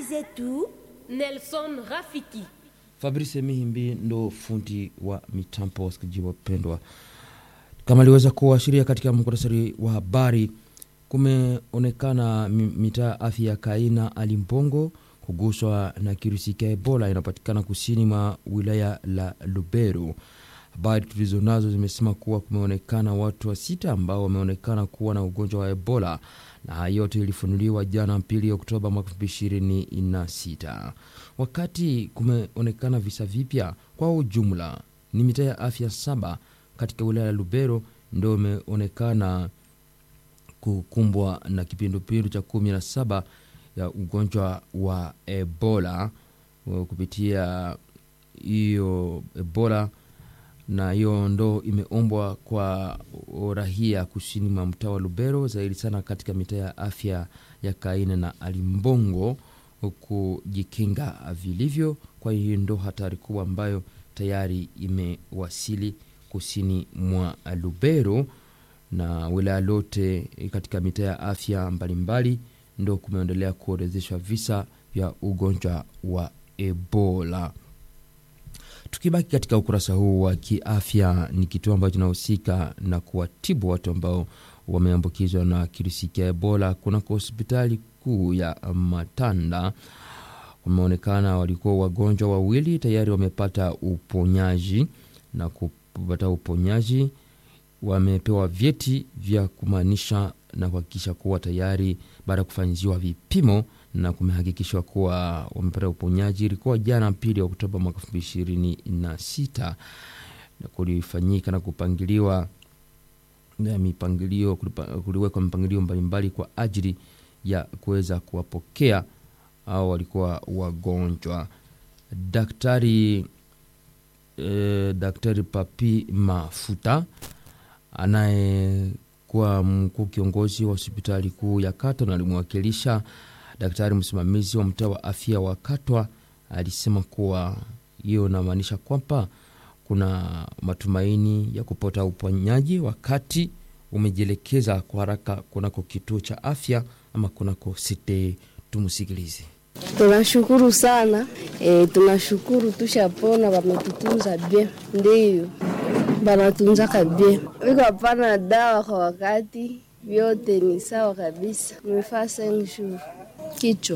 Habari zetu Nelson Rafiki. Fabrice Mihimbi ndo fundi wa mitambo. Wasikilizaji wapendwa, kama aliweza kuashiria katika muktasari wa habari, kumeonekana mitaa ya afya ya Kaina Alimbongo kuguswa na kirusi cha Ebola inapatikana kusini mwa wilaya la Lubero. Habari tulizo nazo zimesema kuwa kumeonekana watu wa sita ambao wameonekana kuwa na ugonjwa wa Ebola na haya yote ilifunuliwa jana pili Oktoba mwaka 2026. Wakati kumeonekana visa vipya kwa ujumla ni mitaa ya afya saba katika wilaya ya Lubero ndio imeonekana kukumbwa na kipindupindu cha kumi na saba ya ugonjwa wa Ebola kupitia hiyo Ebola na hiyo ndo imeombwa kwa rahia kusini mwa mtaa wa Lubero, zaidi sana katika mitaa ya afya ya Kaine na Alimbongo kujikinga vilivyo. Kwa hiyo ndo hatari kubwa ambayo tayari imewasili kusini mwa Lubero na wilaya lote katika mitaa ya afya mbalimbali, ndo kumeendelea kuorezeshwa visa vya ugonjwa wa Ebola. Tukibaki katika ukurasa huu wa kiafya, ni kituo ambacho kinahusika na kuwatibu watu ambao wameambukizwa na kirusi cha Ebola kunako hospitali kuu ya Matanda. Wameonekana walikuwa wagonjwa wawili tayari wamepata uponyaji na kupata uponyaji, wamepewa vyeti vya kumaanisha na kuhakikisha kuwa tayari baada ya kufanyiziwa vipimo na kumehakikishwa kuwa wamepata uponyaji. Ilikuwa jana pili Oktoba mwaka elfu mbili ishirini na sita na kulifanyika na kupangiliwa na mipangilio, kuliwekwa mipangilio mbalimbali kwa ajili ya kuweza kuwapokea au walikuwa wagonjwa. Daktari eh, Daktari Papi Mafuta anayekuwa mkuu kiongozi wa hospitali kuu ya Kato na alimwakilisha daktari msimamizi wa mtaa wa afya wa Katwa alisema kuwa hiyo inamaanisha kwamba kuna matumaini ya kupata uponyaji wakati umejielekeza kwa haraka kunako kituo cha afya ama kunako site. Tumusikilize. Tunashukuru sana e, tunashukuru tushapona, wametutunza bie, ndiyo banatunzaka bie, iko hapana dawa kwa wakati, vyote ni sawa kabisa. Nimefaa senshuru kichwa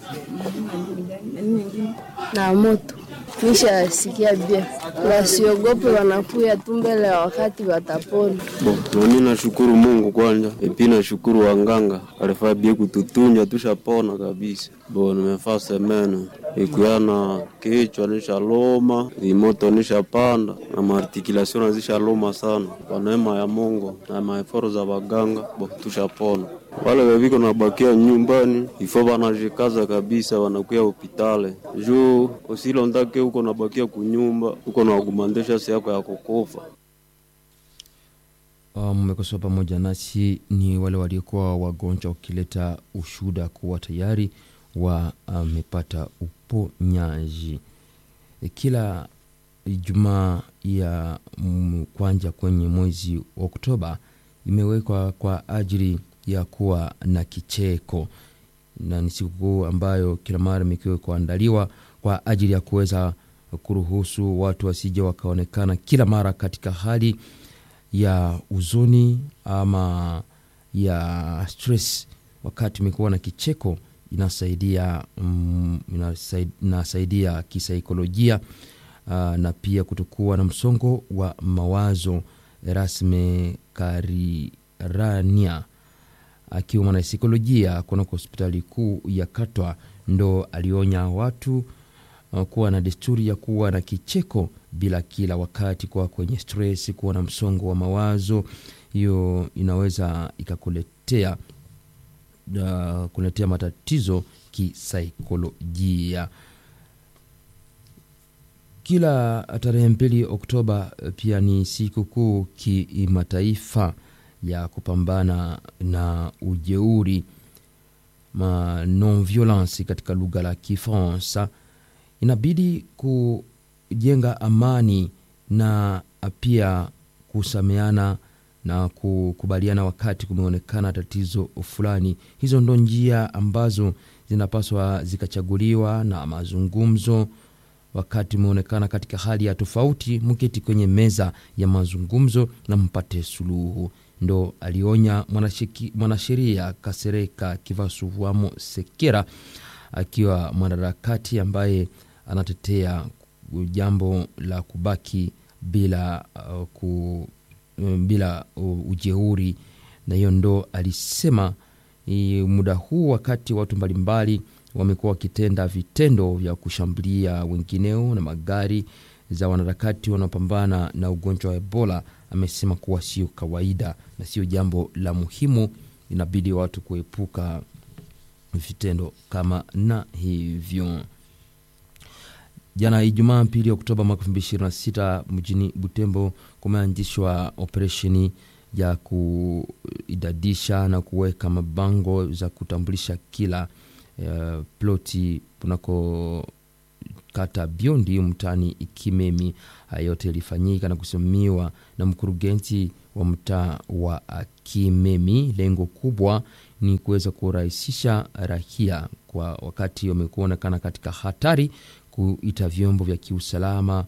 na moto nishasikia bia, wasiogope, wanakuya tu mbele ya wakati watapona. Nami nashukuru Mungu kwanja, epi nashukuru wanganga alifaa bie kututunja, tushapona kabisa. Bo nimefaa semene ikuyana kichwa nishaloma, imoto nishapanda na maartikulation nazishaloma sana, kwa neema ya Mungu na maeforo za waganga, bo tushapona wale weviko nabakia nyumbani ifo wanajikaza kabisa, wanakuya hopitale juu usilondake huko nabakia kunyumba huko nawagumandesha si yako ya kukufa. Mmekosoa pamoja nasi ni wale waliokuwa wagonjwa wakileta ushuhuda kuwa tayari wamepata uh, uponyaji. E, kila Ijumaa ya kwanja kwenye mwezi wa Oktoba imewekwa kwa ajili ya kuwa na kicheko na ni sikukuu ambayo kila mara imekiwa kuandaliwa kwa ajili ya kuweza kuruhusu watu wasije wakaonekana kila mara katika hali ya huzuni ama ya stress. Wakati umekuwa na kicheko inasaidia, mm, inasaidia, inasaidia kisaikolojia uh, na pia kutokuwa na msongo wa mawazo. Erasme Karirania akiwa mwanasaikolojia kunako hospitali kuu ya Katwa ndo alionya watu uh, kuwa na desturi ya kuwa na kicheko bila kila wakati, kuwa kwenye stress, kuwa na msongo wa mawazo. Hiyo inaweza ikakuletea uh, kuletea matatizo kisaikolojia. Kila tarehe mbili Oktoba pia ni siku kuu kimataifa ya kupambana na ujeuri ma non violence katika lugha la Kifaransa. Inabidi kujenga amani na pia kusameana na kukubaliana wakati kumeonekana tatizo fulani. Hizo ndo njia ambazo zinapaswa zikachaguliwa na mazungumzo. Wakati umeonekana katika hali ya tofauti, mketi kwenye meza ya mazungumzo na mpate suluhu. Ndo alionya mwanashiki- mwanasheria Kasereka Kivasuwamo Sekera akiwa mwanaharakati ambaye anatetea jambo la kubaki bila uh, ku, um, bila uh, ujeuri, na hiyo ndo alisema i, muda huu wakati watu mbalimbali wamekuwa wakitenda vitendo vya kushambulia wengineo na magari za wanaharakati wanaopambana na ugonjwa wa Ebola. Amesema kuwa sio kawaida na sio jambo la muhimu, inabidi watu kuepuka vitendo kama na hivyo. Jana Ijumaa pili Oktoba mwaka 2026 mjini Butembo kumeanzishwa operesheni ya kuidadisha na kuweka mabango za kutambulisha kila uh, ploti kunako kata Biondi mtaani Ikimemi. Haya yote yalifanyika na kusimamiwa na mkurugenzi wa mtaa wa Kimemi. Lengo kubwa ni kuweza kurahisisha raia kwa wakati wamekuonekana katika hatari, kuita vyombo vya kiusalama,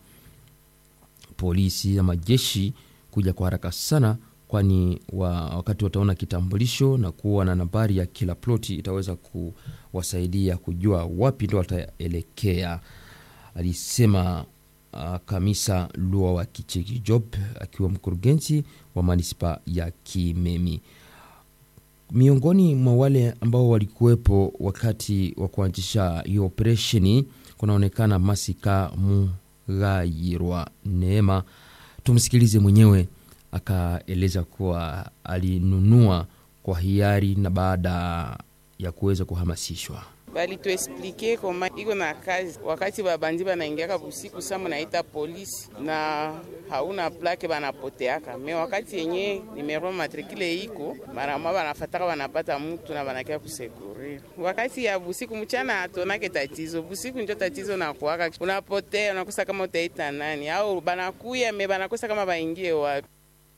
polisi na majeshi kuja kwa haraka sana, kwani wa, wakati wataona kitambulisho na kuwa na nambari ya kila ploti itaweza kuwasaidia kujua wapi ndo wataelekea, alisema uh, Kamisa Lua wa Kicheki Job akiwa mkurugenzi wa manispa ya Kimemi. Miongoni mwa wale ambao walikuwepo wakati wa kuanzisha hiyo operesheni kunaonekana Masika Mugayirwa Neema. Tumsikilize mwenyewe akaeleza kuwa alinunua kwa hiari na baada ya kuweza kuhamasishwa balituesplike koma iko na kazi. Wakati babandi banaingiaka busiku sa munaita polisi na hauna plake banapoteaka me, wakati yenye nimero matrikile iko maramwa banafataka banapata mutu na banakia kusekurir. Wakati ya busiku mchana atonake tatizo, busiku njo tatizo nakuaka, unapotea unakosa kama utaita nani au banakuya me banakosa kama baingie wapi.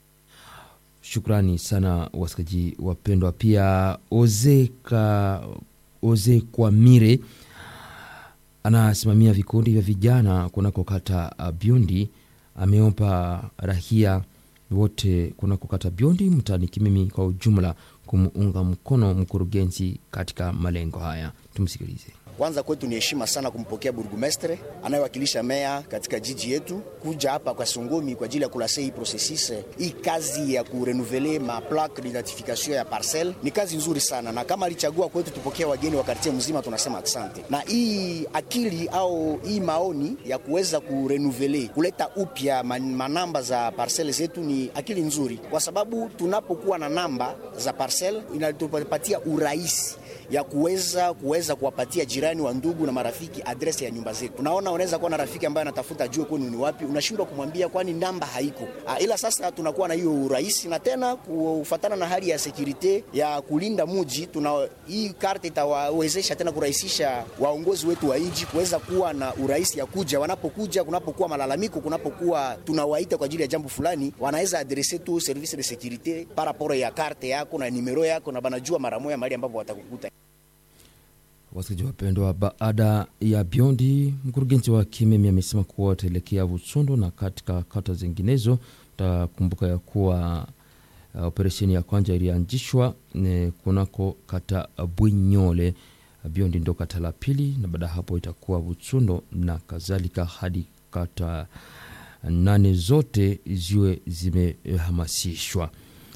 Shukrani sana wasikaji wapendwa. Pia Ozeka Oze Kwamire anasimamia vikundi vya vijana kunako kata Biondi ameomba rahia wote kunako kata Biondi mtaani Kimimi kwa ujumla kumuunga mkono mkurugenzi katika malengo haya. Tumsikilize. Kwanza kwetu ni heshima sana kumpokea burgumestre anayewakilisha meya katika jiji yetu kuja hapa kwa Songomi kwa ajili ya kulase hii processus. Hii kazi ya kurenuvele ma plaque d'identification ya parcelle ni kazi nzuri sana, na kama alichagua kwetu tupokea wageni wa kartie mzima, tunasema asante. Na hii akili au hii maoni ya kuweza kurenuvele kuleta upya manamba za parcelle zetu ni akili nzuri, kwa sababu tunapokuwa na namba za parcelle inatupatia urahisi ya kuweza kuweza kuwapatia jirani wa ndugu na marafiki adresi ya nyumba zetu. Unaona, unaweza kuwa na rafiki ambaye anatafuta jue kwenu ni wapi, unashindwa kumwambia kwani namba haiko. A, ila sasa tunakuwa na hiyo urahisi, na tena kufatana na hali ya sekurite ya kulinda muji, tuna hii karte itawawezesha tena kurahisisha waongozi wetu wa nchi kuweza kuwa na urahisi ya kuja, wanapokuja, kunapokuwa malalamiko, kunapokuwa tunawaita kwa ajili ya jambo fulani, wanaweza adrese tu service de securite paraporo ya karte yako na nimero yako, na banajua mara moja mahali ambapo watakukuta. Wasikilizaji wapendwa, baada ya Biondi, mkurugenzi wa Kimemi amesema kuwa wataelekea Butsondo na katika kata zinginezo. Takumbuka ya kuwa uh, operesheni ya kwanza ilianzishwa kunako kata Bwinyole. Biondi ndo kata la pili, na baada ya hapo itakuwa Butsondo na kadhalika hadi kata nane zote ziwe zimehamasishwa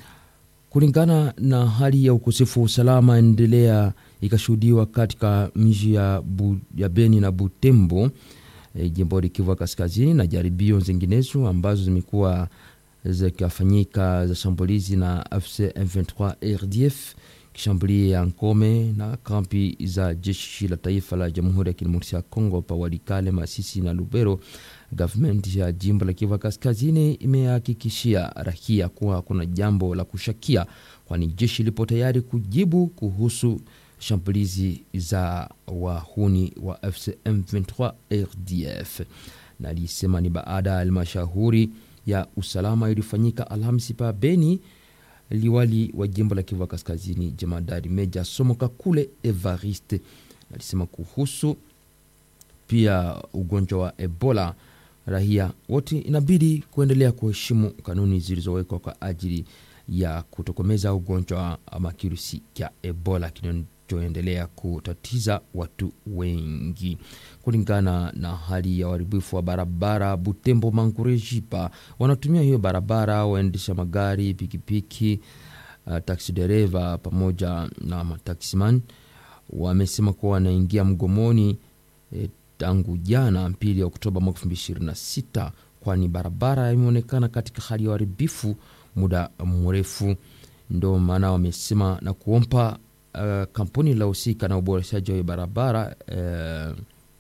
kulingana na hali ya ukosefu wa usalama endelea ikashuhudiwa katika miji ya, Bu, ya Beni na Butembo e, jimboni Kivu Kaskazini, na jaribio zinginezo ambazo zimekuwa zikafanyika za shambulizi na FC M23 RDF kishambulia ngome na kampi za jeshi la taifa la Jamhuri ya Kidemokrasia ya Kongo pa Walikale, Masisi na Lubero. Gavumenti ya jimbo la Kivu Kaskazini imehakikishia raia kuwa kuna jambo la kushakia, kwani jeshi lipo tayari kujibu kuhusu shambulizi za wahuni wa FCM 23 RDF, na alisema ni baada ya halmashauri ya usalama iliyofanyika Alhamisi pa Beni. Liwali wa jimbo la Kivu Kaskazini, jemadari Meja Somoka kule Evariste alisema kuhusu pia ugonjwa wa Ebola, raia wote inabidi kuendelea kuheshimu kanuni zilizowekwa kwa ajili ya kutokomeza ugonjwa ama kirusi cha Ebola kinachoendelea kutatiza watu wengi. Kulingana na hali ya uharibifu wa barabara Butembo Mangurejipa, wanatumia hiyo barabara waendesha magari, pikipiki, uh, taksi dereva pamoja na mataksiman wamesema kuwa wanaingia mgomoni eh, tangu jana pili Oktoba mwaka 2026 kwani barabara imeonekana katika hali ya uharibifu muda mrefu. Ndo maana wamesema na kuomba uh, kampuni la husika na uboreshaji wa barabara uh,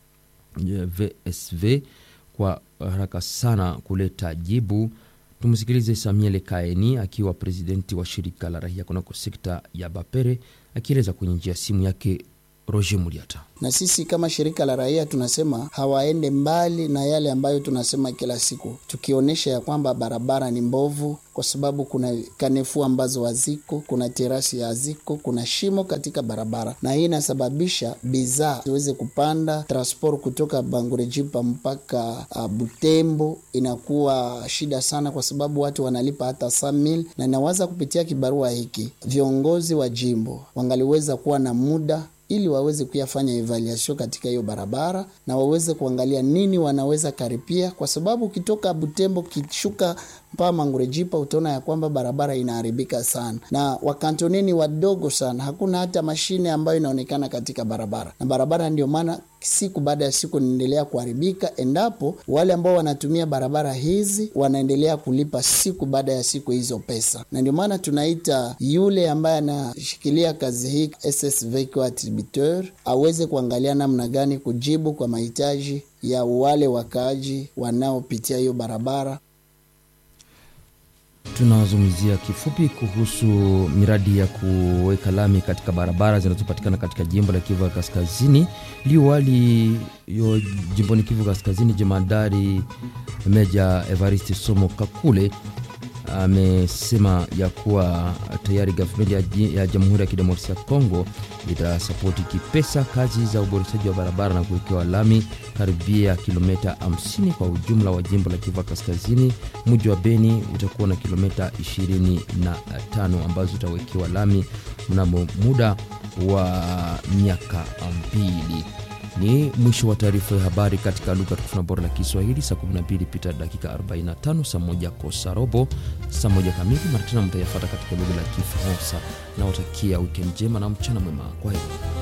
VSV kwa haraka sana kuleta jibu. Tumsikilize Samuel Kaeni akiwa presidenti wa shirika la raia kunako sekta ya Bapere akieleza kwenye njia simu yake Roger Muliata. Na sisi kama shirika la raia tunasema hawaende mbali na yale ambayo tunasema kila siku, tukionyesha ya kwamba barabara ni mbovu, kwa sababu kuna kanefu ambazo haziko, kuna terasi haziko, kuna shimo katika barabara, na hii inasababisha bidhaa ziweze kupanda. Transport kutoka Bangurejipa mpaka uh, Butembo inakuwa shida sana, kwa sababu watu wanalipa hata samil, na inawaza kupitia kibarua hiki viongozi wa jimbo wangaliweza kuwa na muda ili waweze kuyafanya evaluation katika hiyo barabara na waweze kuangalia nini wanaweza karipia, kwa sababu ukitoka Butembo kishuka mpaka Mangurejipa utaona ya kwamba barabara inaharibika sana, na wakantoneni wadogo sana, hakuna hata mashine ambayo inaonekana katika barabara, na barabara ndio maana siku baada ya siku inaendelea kuharibika, endapo wale ambao wanatumia barabara hizi wanaendelea kulipa siku baada ya siku hizo pesa, na ndio maana tunaita yule ambaye anashikilia kazi hii SSV kwa attributeur aweze kuangalia namna gani kujibu kwa mahitaji ya wale wakaaji wanaopitia hiyo barabara. Tunazungumzia kifupi kuhusu miradi ya kuweka lami katika barabara zinazopatikana katika jimbo la Kivu ya Kaskazini. Liwali yo jimboni Kivu Kaskazini, jemadari Meja Evariste Somo Kakule amesema ya kuwa tayari gavumenti ya Jamhuri ya Kidemokrasia ya Kongo itasapoti kipesa kazi za uboreshaji wa barabara na kuwekewa lami karibia kilomita 50 kwa ujumla wa jimbo la Kivu Kaskazini. Mji wa Beni utakuwa na kilomita 25 ambazo utawekewa lami mnamo muda wa miaka mbili. Ni mwisho wa taarifa ya habari katika lugha tukufu na bora la Kiswahili. Saa 12 pita dakika 45, saa moja kosa robo, saa moja kamili. Mara tena mtayafata katika lugha la Kifaransa. Nawatakia wikendi njema na mchana mwema. Kwa heri.